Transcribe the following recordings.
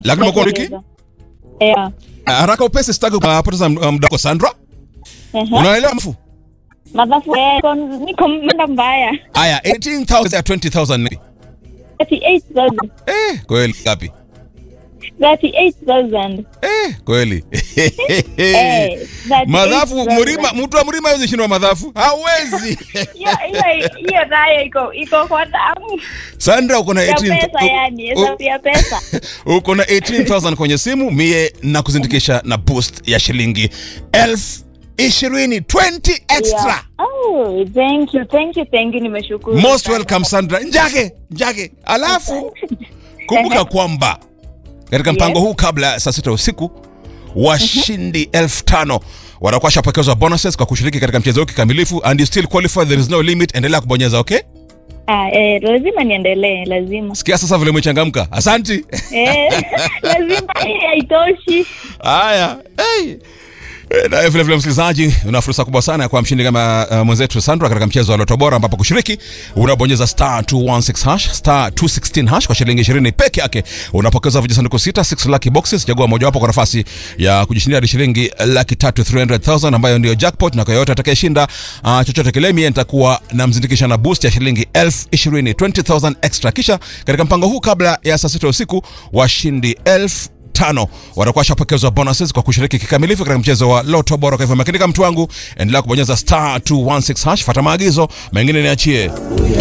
Lakini umekuwa wiki Yeah. haraka upesi, sitaki kupoteza muda wako Sandra. Ehe. Unaelewa mfu? Madhafu eh, niko- niko mda mbaya. Aya, 18000 ya 20000 ni 38,000. eh, kweli ngapi? 38,000. Eh, kweli. Eh, 38,000. Madhafu mlima, mtu wa mlima hawezi shindwa madhafu. Hawezi. Hiyo hiyo hiyo nayo iko iko kwa damu Sandra uko na ya 18 pesa, yani hesabu ya pesa. uko na 18000 kwenye simu, mie na kuzindikisha na boost ya shilingi elfu ishirini 20 extra. Yeah. Oh, thank you, thank you, thank you, nimeshukuru. Most sana. welcome Sandra. Njage, njage. Alafu kumbuka kwamba katika mpango huu kabla ya saa sita usiku washindi elfu tano watakuwa washapokezwa bonuses kwa kushiriki katika mchezo huu kikamilifu and you still qualify there is no limit endelea kubonyeza okay Ah, eh, lazima niendelee, lazima. sikia sasa vile umechangamka asanti Eh, lazima hii haitoshi. haya hey. Eh, Na vile vile msikilizaji, una fursa kubwa sana ya kuwa mshindi kama uh, mwenzetu Sandra katika mchezo wa Loto Bora, ambapo kushiriki unabonyeza star 216 hash star 216 hash kwa shilingi 20 peke yake, unapokeza vijisanduku sita 6 lucky boxes. Chagua mojawapo kwa nafasi ya kujishindia hadi shilingi laki tatu 300,000 ambayo ndio jackpot, na kwa yote atakayeshinda uh, chochote kile, mie nitakuwa namzindikisha na boost ya shilingi elfu ishirini 20,000 extra. Kisha katika mpango huu kabla ya saa sita usiku washindi elfu tano watakuwa washapokezwa bonuses kwa kushiriki kikamilifu katika mchezo wa Loto Bora. Kwa hivyo makinika, mtu wangu, endelea kubonyeza star 216 hash, fuata maagizo mengine, niachie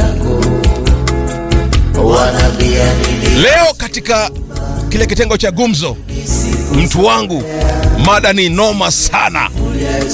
leo katika kile kitengo cha gumzo. Mtu wangu, mada ni noma sana.